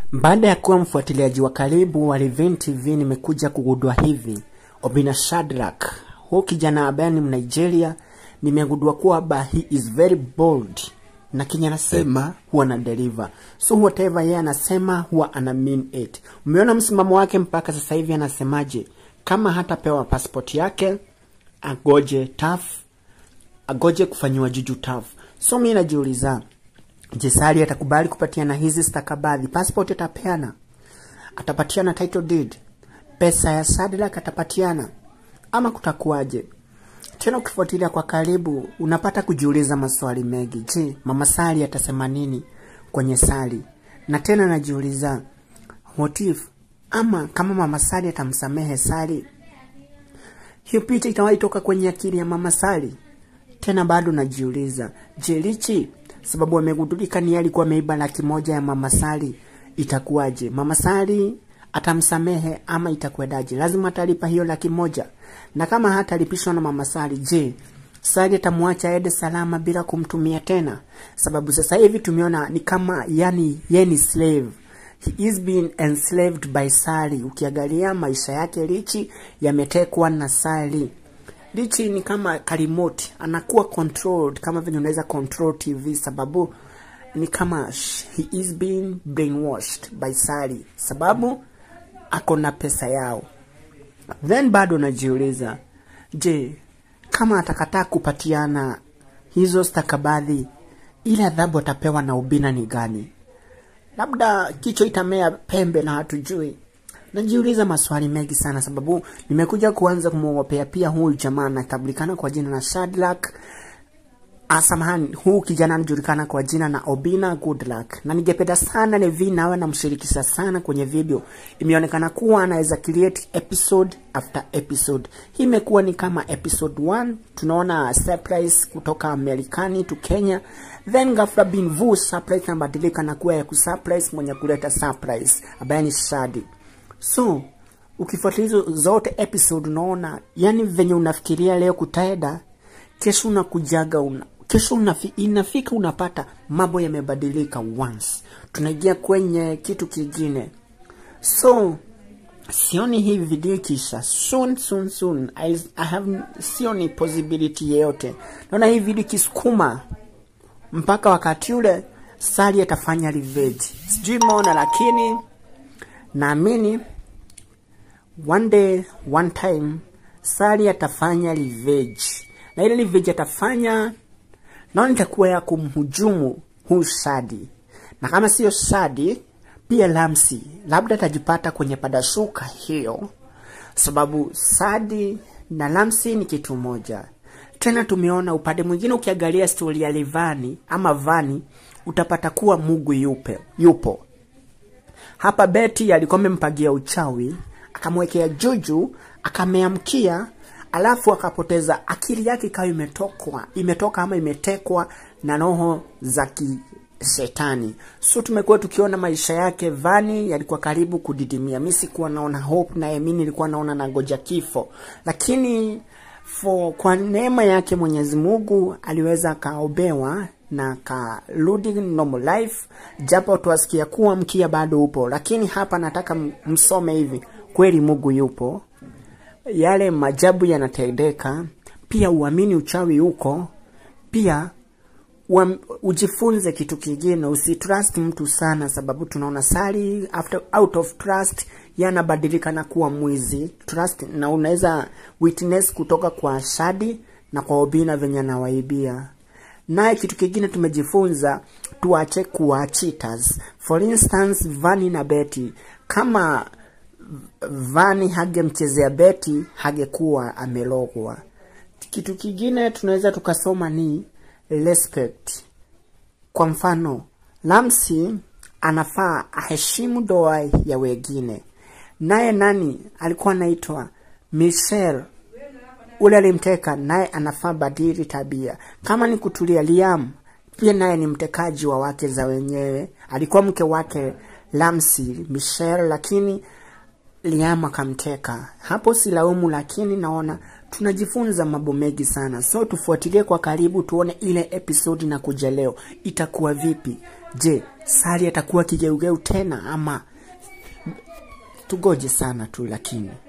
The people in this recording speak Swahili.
Baada ya kuwa mfuatiliaji wa karibu wa Levin TV, nimekuja kugundua hivi Obina Shadrack, huu kijana ambaye ni Mnigeria, nimegundua kuwa he is very bold na kenye anasema huwa ana deliver, so whatever yeye anasema huwa ana mean it. Umeona msimamo wake mpaka sasa hivi, anasemaje? Kama hatapewa passport yake agoje taf, agoje kufanyiwa juju taf. So mi najiuliza Je, Sali atakubali kupatiana hizi stakabadhi? Passport atapeana, atapatiana title deed, pesa ya Sadrak atapatiana, ama kutakuwaje? Tena ukifuatilia kwa karibu, unapata kujiuliza maswali mengi. Je, mama Sali atasema nini kwenye Sali? Na tena najiuliza what if, ama kama mama Sali atamsamehe Sali, hiyo picha itawahi toka kwenye akili ya mama Sali? Tena bado najiuliza, je, Lichi sababu amegundulika ni alikuwa ameiba laki moja ya mama Sali, itakuwaje? Mama Sali atamsamehe ama itakwendaje? Lazima atalipa hiyo laki moja, na kama hatalipishwa na mama Sali, je, Sali atamwacha aende salama bila kumtumia tena? Sababu sasa hivi tumeona ni kama yani yeye ni slave He is being enslaved by Sali. Ukiangalia maisha yake Lichi yametekwa na Sali. Lichi ni kama karimoti, anakuwa controlled kama vile unaweza control TV, sababu ni kama he is being brainwashed by Sali, sababu ako na pesa yao. Then bado najiuliza, je, kama atakataa kupatiana hizo stakabadhi, ile adhabu atapewa na Ubina ni gani? Labda kichwa itamea pembe na hatujui. Najiuliza maswali mengi sana, sababu nimekuja kuanza kumwogopea pia huyu jamaa anatambulikana kwa jina la Shadrack. Asamahani, huu kijana anajulikana kwa jina na Obina Goodluck, na ningependa sana Levin awe namshirikisha sana kwenye video. Imeonekana kuwa anaweza create episode after episode. Hii imekuwa ni kama episode 1, tunaona surprise kutoka Amerikani to Kenya, then ghafla bin vu surprise inabadilika na kuwa ya kusurprise mwenye kuleta surprise ambaye ni Shadi. So ukifuatilia hizo zote episode unaona, yani venye unafikiria leo kutaenda, kesho unakujaga una kesho unafi, inafika unapata mambo yamebadilika once, tunaingia kwenye kitu kingine. So sioni hii video kisha soon soon soon I, I have sioni possibility yeyote. Naona hii video kisukuma mpaka wakati ule Sali atafanya revenge, sijui maona, lakini naamini one day one time Sali atafanya revenge, na ile revenge atafanya naona itakuwa ya kumhujumu huu Shadi, na kama siyo Shadi pia Lamsi labda atajipata kwenye padashuka hiyo, sababu Sadi na Lamsi ni kitu moja. Tena tumeona upande mwingine, ukiangalia stori ya Levani ama Vani utapata kuwa Mugu yupe, yupo hapa. Beti alikuwa amempagia uchawi akamwekea juju akameamkia, alafu akapoteza akili yake, ikawa imetokwa imetoka ama imetekwa na roho za kishetani. So tumekuwa tukiona maisha yake Vani yalikuwa karibu kudidimia. Mi sikuwa naona hope naye, mi nilikuwa naona nangoja kifo, lakini for, kwa neema yake Mwenyezi Mungu aliweza akaobewa na karudi normal life, japo tuwasikia kuwa mkia bado upo, lakini hapa nataka msome hivi kweli Mungu yupo, yale majabu yanatendeka, pia uamini uchawi uko, pia uam, ujifunze kitu kingine, usitrust mtu sana, sababu tunaona Sali after out of trust yanabadilika na kuwa mwizi trust, na unaweza witness kutoka kwa Shadi na kwa Obina venye anawaibia naye kitu kingine tumejifunza, tuache kuwa cheaters. For instance, Vani na Beti, kama Vani hagemchezea Beti hagekuwa amelogwa. Kitu kingine tunaweza tukasoma ni respect. Kwa mfano, Lamsi anafaa aheshimu doa ya wengine, naye nani alikuwa anaitwa Michelle ule alimteka naye anafaa badili tabia. Kama ni kutulia, Liam pia naye ni mtekaji wa wake za wenyewe, alikuwa mke wake Lamsi Michelle, lakini Liam akamteka. Hapo silaumu, lakini naona tunajifunza mambo mengi sana, so tufuatilie kwa karibu, tuone ile episodi na kuja leo itakuwa vipi. je sali atakuwa kigeugeu tena ama tugoje sana tu lakini